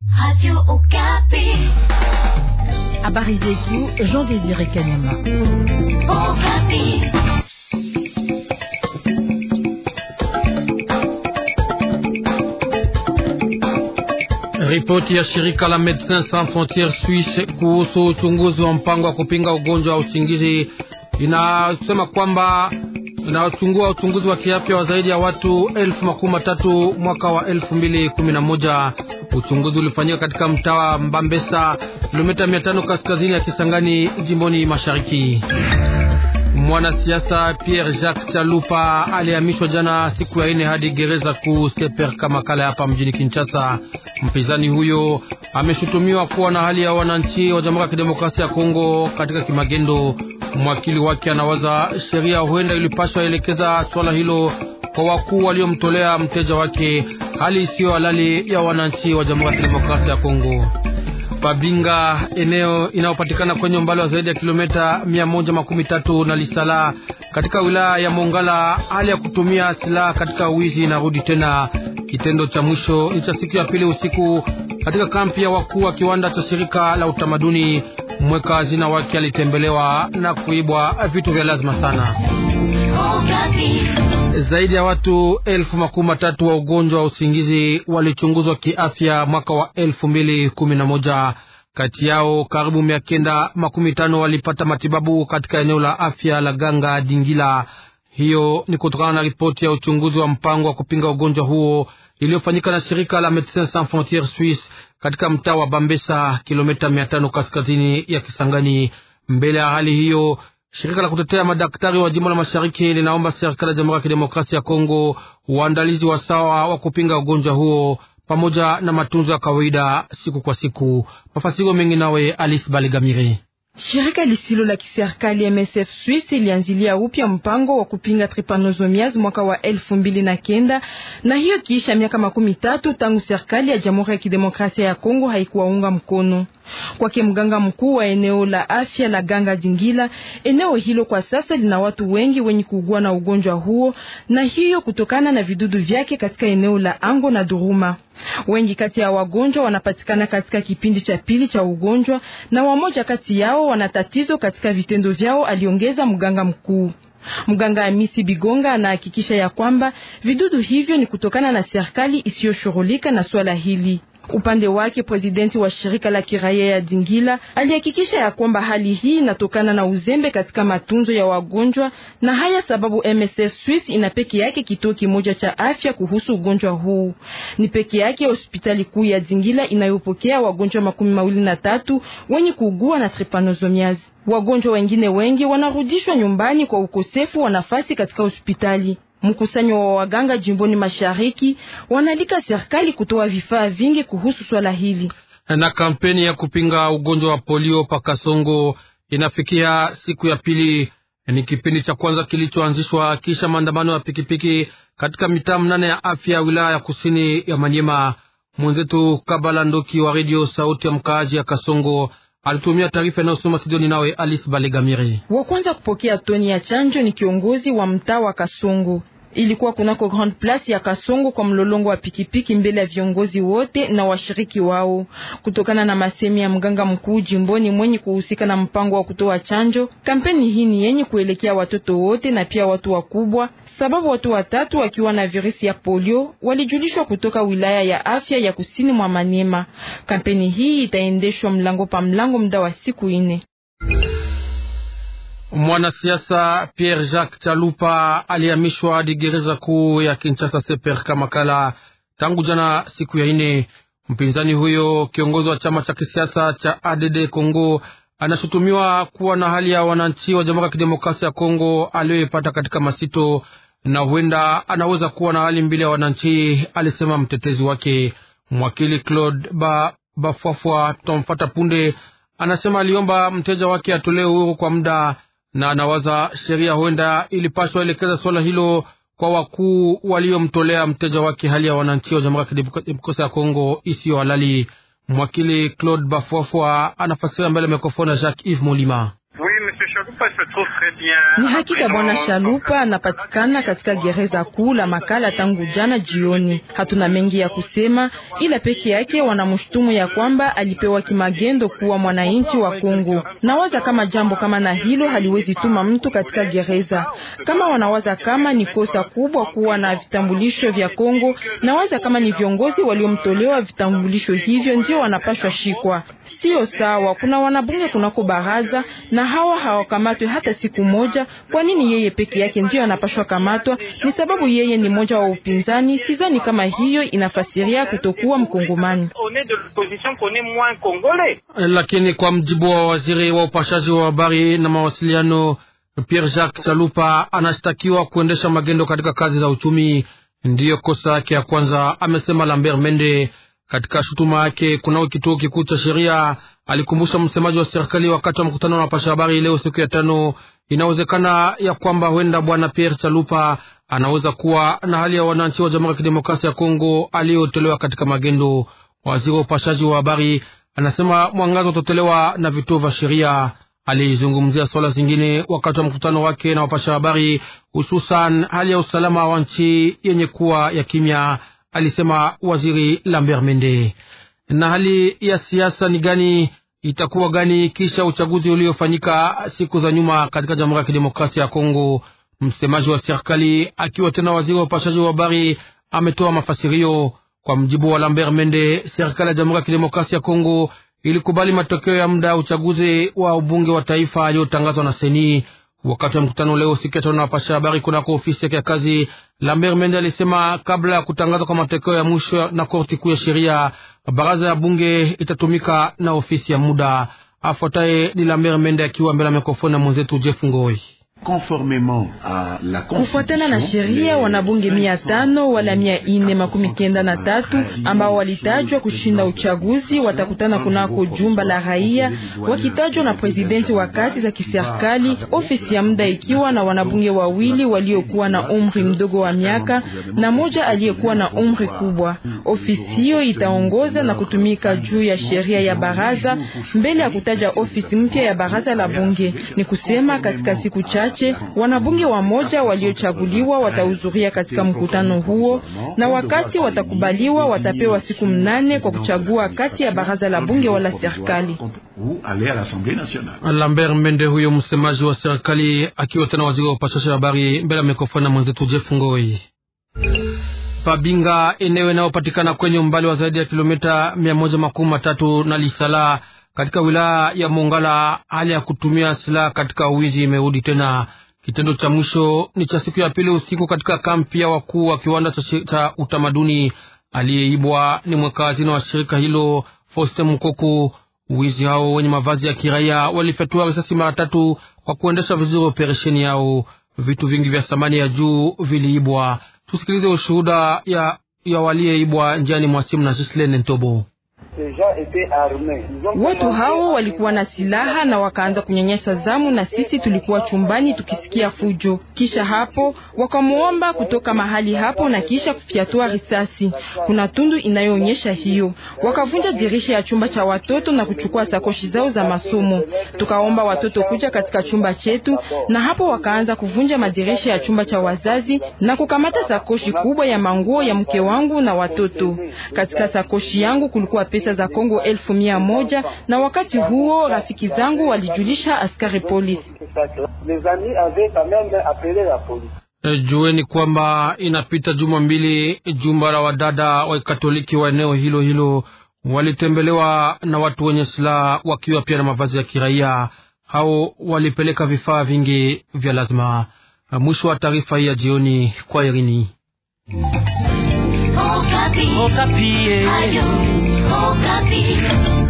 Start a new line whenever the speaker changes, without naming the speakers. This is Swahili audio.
Radio Okapi.
Habari zetu Jean Désiré Kanyama.
Okapi.
Ripoti ya shirika la Medecins Sans Frontieres Suisse kuhusu uchunguzi wa mpango wa kupinga ugonjwa wa usingizi inasema kwamba inachungua uchunguzi wa kiafya wa zaidi ya watu elfu makumi matatu mwaka wa elfu mbili kumi na moja. Uchunguzi ulifanyika katika mtaa wa Mbambesa, kilomita mia tano kaskazini ya Kisangani, jimboni mashariki. Mwanasiasa Pierre Jacques Chalupa alihamishwa jana siku ya ine hadi gereza kuu Seper Kamakala hapa mjini Kinshasa. Mpinzani huyo ameshutumiwa kuwa na hali ya wananchi wa Jamhuri ya Kidemokrasia ya Kongo katika kimagendo. Mwakili wake anawaza sheria huenda ilipashwa elekeza swala hilo kwa wakuu waliomtolea mteja wake, hali isiyo halali ya wananchi wa Jamhuri ya Kidemokrasia ya Kongo. Babinga, eneo inayopatikana kwenye umbali wa zaidi ya kilomita mia moja makumi tatu na Lisala katika wilaya ya Mongala, hali ya kutumia silaha katika wizi inarudi tena. Kitendo cha mwisho ni cha siku ya pili usiku katika kampi ya wakuu wa kiwanda cha shirika la utamaduni. Mweka hazina wake alitembelewa na kuibwa vitu vya lazima sana.
Okapi.
Zaidi ya watu elfu makumi matatu wa ugonjwa wa usingizi walichunguzwa kiafya mwaka wa elfu mbili kumi na moja. Kati yao karibu mia kenda makumi tano walipata matibabu katika eneo la afya la Ganga Dingila. Hiyo ni kutokana na ripoti ya uchunguzi wa mpango wa kupinga ugonjwa huo iliyofanyika na shirika la Medecins Sans Frontieres Suisse katika mtaa wa Bambesa, kilomita mia tano kaskazini ya Kisangani. Mbele ya hali hiyo shirika la kutetea madaktari wa jimbo la mashariki linaomba serikali ya Jamhuri ya Kidemokrasia ya Kongo uandalizi wa sawa wa kupinga ugonjwa huo pamoja na matunzo ya kawaida siku kwa siku. Mafasiro mengi nawe Alice Baligamire.
Shirika lisilo la kiserikali MSF Swiss ilianzilia upya mpango wa kupinga trypanosomiasis mwaka wa elfu mbili na kenda na hiyo kiisha miaka makumi tatu tangu serikali ya Jamhuri ya Kidemokrasia ya Kongo haikuwaunga mkono. Kwake mganga mkuu wa eneo la afya la Ganga Dingila, eneo hilo kwa sasa lina watu wengi wenye kuugua na ugonjwa huo, na hiyo kutokana na vidudu vyake katika eneo la Ango na Duruma. Wengi kati ya wagonjwa wanapatikana katika kipindi cha pili cha ugonjwa na wamoja kati yao wana tatizo katika vitendo vyao, aliongeza mganga mkuu. Mganga Amisi Bigonga anahakikisha ya kwamba vidudu hivyo ni kutokana na serikali isiyoshughulika na swala hili. Upande wake presidenti wa shirika la kiraia ya Dingila alihakikisha ya kwamba hali hii inatokana na uzembe katika matunzo ya wagonjwa, na haya sababu MSF Swiss ina peke yake kituo kimoja cha afya kuhusu ugonjwa huu. Ni peke yake hospitali kuu ya Dingila inayopokea wagonjwa makumi mawili na tatu wenye kuugua na trypanosomiasis. Wagonjwa wengine wengi wanarudishwa nyumbani kwa ukosefu wa nafasi katika hospitali. Mkusanyo wa waganga jimboni mashariki wanalika serikali kutoa vifaa vingi kuhusu swala hili.
Na kampeni ya kupinga ugonjwa wa polio Pakasongo inafikia siku ya pili. Ni kipindi cha kwanza kilichoanzishwa kisha maandamano ya pikipiki katika mitaa mnane ya afya ya wilaya ya kusini ya Manyema. Mwenzetu Kabala Ndoki wa redio Sauti ya Mkaaji ya Kasongo alitumia taarifa inayosoma Sidoni nawe Alice Balegamiri.
Wa kwanza kupokea toni ya chanjo ni kiongozi wa mtaa wa Kasongo. Ilikuwa kunako Grand Place ya Kasongo kwa mlolongo wa pikipiki mbele ya viongozi wote na washiriki wao. Kutokana na masemi ya mganga mkuu jimboni mwenye kuhusika na mpango wa kutoa chanjo, kampeni hii ni yenye kuelekea watoto wote na pia watu wakubwa, sababu watu watatu wakiwa na virusi ya polio walijulishwa kutoka wilaya ya afya ya kusini mwa Maniema. Kampeni hii itaendeshwa mlango pa mlango muda wa siku ine.
Mwanasiasa Pierre Jacques Chalupa alihamishwa hadi gereza kuu ya Kinshasa Seper Kamakala tangu jana siku ya ine. Mpinzani huyo kiongozi wa chama cha kisiasa cha ADD Congo anashutumiwa kuwa na hali ya wananchi wa Jamhuri ya Kidemokrasia ya Kongo aliyoipata katika masito, na huenda anaweza kuwa na hali mbili ya wananchi, alisema mtetezi wake mwakili Claude ba Bafwafwa. Tutamfata punde. Anasema aliomba mteja wake atolewe uhuru kwa muda na anawaza sheria huenda ilipaswa elekeza swala hilo kwa wakuu waliomtolea mteja wake hali ya wananchi wa Jamhuri ya Kidemokrasia ya Kongo isiyo halali. Mwakili Claude Bafwafwa anafasira mbele ya mikrofoni ya Jacques Yves Molima.
Ni hakika bwana Shalupa anapatikana katika gereza kuu la Makala tangu jana jioni. Hatuna mengi ya kusema, ila peke yake wanamshutumu ya kwamba alipewa kimagendo kuwa mwananchi wa Kongo. Nawaza kama jambo kama na hilo haliwezi tuma mtu katika gereza. Kama wanawaza kama ni kosa kubwa kuwa na vitambulisho vya Kongo, nawaza kama ni viongozi waliomtolewa vitambulisho hivyo ndio wanapashwa shikwa. Sio sawa. Kuna wanabunge kunako baraza na hawa hawakamatwe hata siku moja. Kwa nini yeye peke yake ndio anapashwa kamatwa? Ni sababu yeye ni mmoja wa upinzani. Sidhani kama hiyo inafasiria kutokuwa mkongomani.
Lakini kwa mjibu wa waziri wa upashaji wa habari na mawasiliano Pierre Jacques Chalupa anashtakiwa kuendesha magendo katika kazi za uchumi, ndiyo kosa yake ya kwanza, amesema Lambert Mende katika shutuma yake kunao kituo kikuu cha sheria. Alikumbusha msemaji wa serikali wakati wa mkutano na wapasha habari leo siku ya tano, inawezekana ya kwamba huenda bwana Pierre Chalupa anaweza kuwa na hali ya wananchi wa Jamhuri ya Kidemokrasia ya Kongo aliyotolewa katika magendo. Waziri wa upashaji wa habari anasema mwangazo utatolewa na vituo vya sheria. Alizungumzia swala zingine wakati wa mkutano wake na wapasha habari, hususan hali ya usalama wa nchi yenye kuwa ya kimya, alisema waziri Lambert Mende. Na hali ya siasa ni gani, itakuwa gani kisha uchaguzi uliofanyika siku za nyuma katika Jamhuri ya Kidemokrasia ya Kongo? Msemaji wa serikali akiwa tena waziri wa upashaji wa habari ametoa mafasirio. Kwa mjibu wa Lambert Mende, serikali ya Jamhuri ya Kidemokrasia ya Kongo ilikubali matokeo ya muda ya uchaguzi wa ubunge wa taifa aliyotangazwa na Seni. Wakati wa mkutano leo siku ya tano na wapasha habari kunako ofisi yake ya kazi, Lambert Mende alisema kabla ya kutangazwa kwa matokeo ya mwisho na korti kuu ya sheria, baraza ya bunge itatumika na ofisi ya muda. Afuataye ni Lambert Mende akiwa mbele ya mikrofoni na mwenzetu Jeff Ngoi.
Kufuatana na sheria wanabunge mia tano wala mia ine makumi kenda na tatu ambao walitajwa kushinda uchaguzi watakutana kunako jumba la raia wakitajwa na presidenti wa kati za kiserikali, ofisi ya muda ikiwa na wanabunge wawili waliokuwa na umri mdogo wa miaka na moja aliyekuwa na umri kubwa. Ofisi hiyo itaongoza na kutumika juu ya sheria ya baraza mbele ya kutaja ofisi mpya ya baraza la bunge. Ni kusema katika siku chache wanabunge wamoja waliochaguliwa watahudhuria katika mkutano huo, na wakati watakubaliwa watapewa siku mnane kwa kuchagua kati ya baraza la bunge wala serikali.
Lambert Mende, huyo msemaji wa serikali akiwa tena waziri wa upashaji habari mbele ya mikrofoni na mwenzetu Jeff Ngoi. Pabinga, eneo inayopatikana kwenye umbali wa zaidi ya kilomita mia moja makumi matatu na Lisala katika wilaya ya Mongala, hali ya kutumia silaha katika uwizi imerudi tena. Kitendo cha mwisho ni cha siku ya pili usiku katika kampi ya wakuu wa kiwanda cha utamaduni. Aliyeibwa ni mweka hazina wa shirika hilo Foste Mukoku. Wizi hao wenye mavazi ya kiraia walifyatua risasi mara tatu kwa kuendesha vizuri operesheni yao. Vitu vingi vya thamani ya juu viliibwa. Tusikilize ushuhuda ya, ya waliyeibwa njiani mwa simu na Gislene Ntobo.
Watu hao walikuwa na silaha na wakaanza kunyanyasa zamu, na sisi tulikuwa chumbani tukisikia fujo. Kisha hapo wakamuomba kutoka mahali hapo na kisha kufyatua risasi. Kuna tundu inayoonyesha hiyo. Wakavunja dirisha ya chumba cha watoto na kuchukua sakoshi zao za masomo. Tukaomba watoto kuja katika chumba chetu, na hapo wakaanza kuvunja madirisha ya chumba cha wazazi na kukamata sakoshi kubwa ya manguo ya mke wangu na watoto. Katika sakoshi yangu kulikuwa pesa za Kongo elfu mia moja na wakati huo rafiki zangu walijulisha askari polisi.
E, jueni kwamba inapita juma mbili jumba la wadada wa Katoliki wa eneo hilo hilo walitembelewa na watu wenye silaha wakiwa pia na mavazi ya kiraia. Hao walipeleka vifaa vingi vya lazima. Mwisho wa taarifa hii ya jioni kwa Irini.
Okapi. Okapi. Ayo, Okapi.